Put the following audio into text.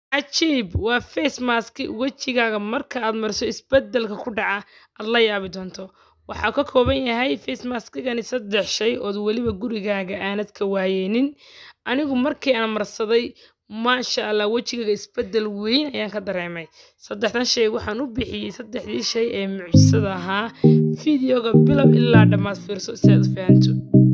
cajiib waa face mask wejigaaga marka aad mariso isbedelka ku dhaca aad la yaabi doonto waxaa ka kooban yahay face maskigani saddex shay ood weliba gurigaaga aanad ka waayeynin anigu markii aan marsaday maasha allah wejigaaga isbedel weyn ayaan ka dareemay saddexdan shay waxaan u bixiyey saddexdii shay ee mucjisada ahaa fideoga bilow ilaa dhammaad fiirso si aad u fahanto